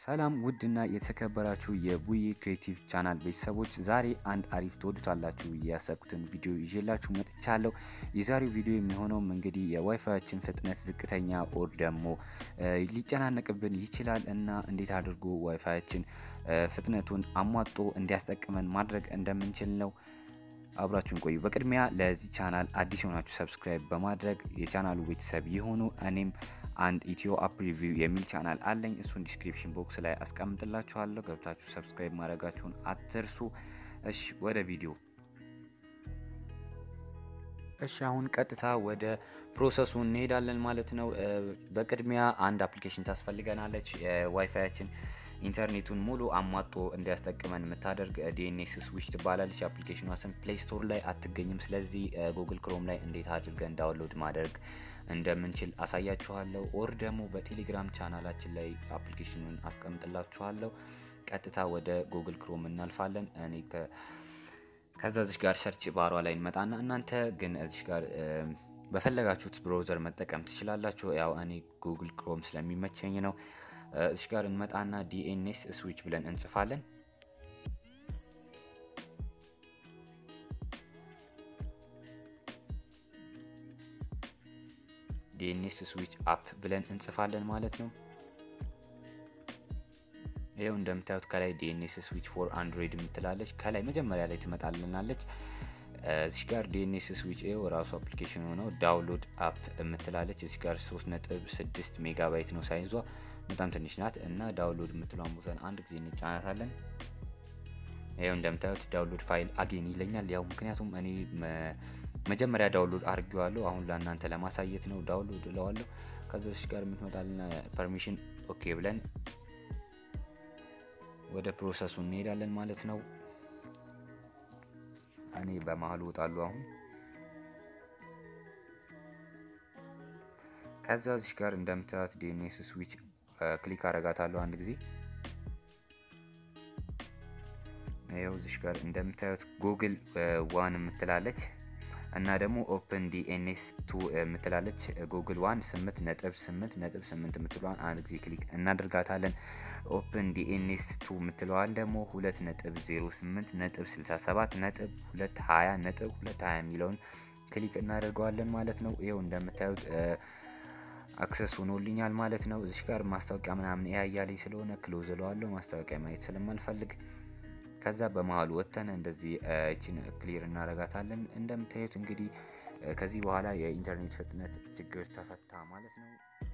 ሰላም ውድና የተከበራችሁ የቡዬ ክሬቲቭ ቻናል ቤተሰቦች ዛሬ አንድ አሪፍ ትወዱታላችሁ ያሰብኩትን ቪዲዮ ይዤላችሁ መጥቻለሁ። የዛሬው ቪዲዮ የሚሆነውም እንግዲህ የዋይፋያችን ፍጥነት ዝቅተኛ ኦር ደግሞ ሊጨናነቅብን ይችላል እና እንዴት አድርጎ ዋይፋያችን ፍጥነቱን አሟጦ እንዲያስጠቅመን ማድረግ እንደምንችል ነው። አብራችሁን ቆዩ። በቅድሚያ ለዚህ ቻናል አዲስ የሆናችሁ ሰብስክራይብ በማድረግ የቻናሉ ቤተሰብ የሆኑ እኔም አንድ ኢትዮ አፕ ሪቪው የሚል ቻናል አለኝ። እሱን ዲስክሪፕሽን ቦክስ ላይ አስቀምጥላችኋለሁ። ገብታችሁ ሰብስክራይብ ማድረጋችሁን አትርሱ። እሺ ወደ ቪዲዮ። እሺ አሁን ቀጥታ ወደ ፕሮሰሱ እንሄዳለን ማለት ነው። በቅድሚያ አንድ አፕሊኬሽን ታስፈልገናለች። የዋይፋያችን ኢንተርኔቱን ሙሉ አሟጦ እንዲያስጠቅመን የምታደርግ ዲኤንኤስ ስዊች ትባላለች። አፕሊኬሽኗ ስም ፕሌይ ስቶር ላይ አትገኝም። ስለዚህ ጉግል ክሮም ላይ እንዴት አድርገን ዳውንሎድ ማድረግ እንደምንችል አሳያችኋለሁ። ኦር ደግሞ በቴሌግራም ቻናላችን ላይ አፕሊኬሽኑን አስቀምጥላችኋለሁ። ቀጥታ ወደ ጉግል ክሮም እናልፋለን። እኔ ከዛ እዚሽ ጋር ሰርች ባሯ ላይ እንመጣና እናንተ ግን እዚሽ ጋር በፈለጋችሁት ብሮዘር መጠቀም ትችላላችሁ። ያው እኔ ጉግል ክሮም ስለሚመቸኝ ነው። እዚሽ ጋር እንመጣና ዲኤንኤስ ስዊች ብለን እንጽፋለን። ዲኤንኤስ ስዊች አፕ ብለን እንጽፋለን ማለት ነው። ይኸው እንደምታዩት ከላይ ዲኤንኤስ ስዊች ፎር አንድሮይድ የምትላለች ከላይ መጀመሪያ ላይ ትመጣልናለች። እዚህ ጋር ዲኤንኤስ ስዊች ይኸው ራሱ አፕሊኬሽን ሆነው ዳውንሎድ አፕ የምትላለች እዚህ ጋር 3.6 ሜጋባይት ነው ሳይዟ በጣም ትንሽ ናት እና ዳውንሎድ የምትሏን ቦታን አንድ ጊዜ እንጫናታለን። ይኸው እንደምታዩት ዳውንሎድ ፋይል አጌን ይለኛል። ያው ምክንያቱም እኔ መጀመሪያ ዳውንሎድ አድርጌዋለሁ። አሁን ለእናንተ ለማሳየት ነው ዳውንሎድ እለዋለሁ። ከዛች ጋር የምትመጣልና ፐርሚሽን ኦኬ ብለን ወደ ፕሮሰሱ እንሄዳለን ማለት ነው። እኔ በመሀል እወጣለሁ አሁን ከዛ እዚህ ጋር እንደምታዩት ዲኤንኤስ ስዊች ክሊክ አረጋታለሁ አንድ ጊዜ ይኸው እዚህ ጋር እንደምታዩት ጉግል ዋን የምትላለች እና ደግሞ ኦፕን ዲኤንኤስ ቱ የምትላለች ጉግል ዋን ስምንት ነጥብ ስምንት ነጥብ ስምንት የምትለዋን አንድ ጊዜ ክሊክ እናደርጋታለን። ኦፕን ዲኤንኤስ ቱ የምትለዋን ደግሞ ሁለት ነጥብ ዜሮ ስምንት ነጥብ ስልሳ ሰባት ነጥብ ሁለት ሀያ ነጥብ ሁለት ሀያ የሚለውን ክሊክ እናደርገዋለን ማለት ነው። ይኸው እንደምታዩት አክሰስ ሆኖልኛል ማለት ነው። እዚህ ጋር ማስታወቂያ ምናምን ያያለኝ ስለሆነ ክሎዝ እለዋለሁ ማስታወቂያ ማየት ስለማልፈልግ ከዛ በመሀሉ ወጥተን እንደዚህ እችን ክሊር እናረጋታለን። እንደምታዩት እንግዲህ ከዚህ በኋላ የኢንተርኔት ፍጥነት ችግር ተፈታ ማለት ነው።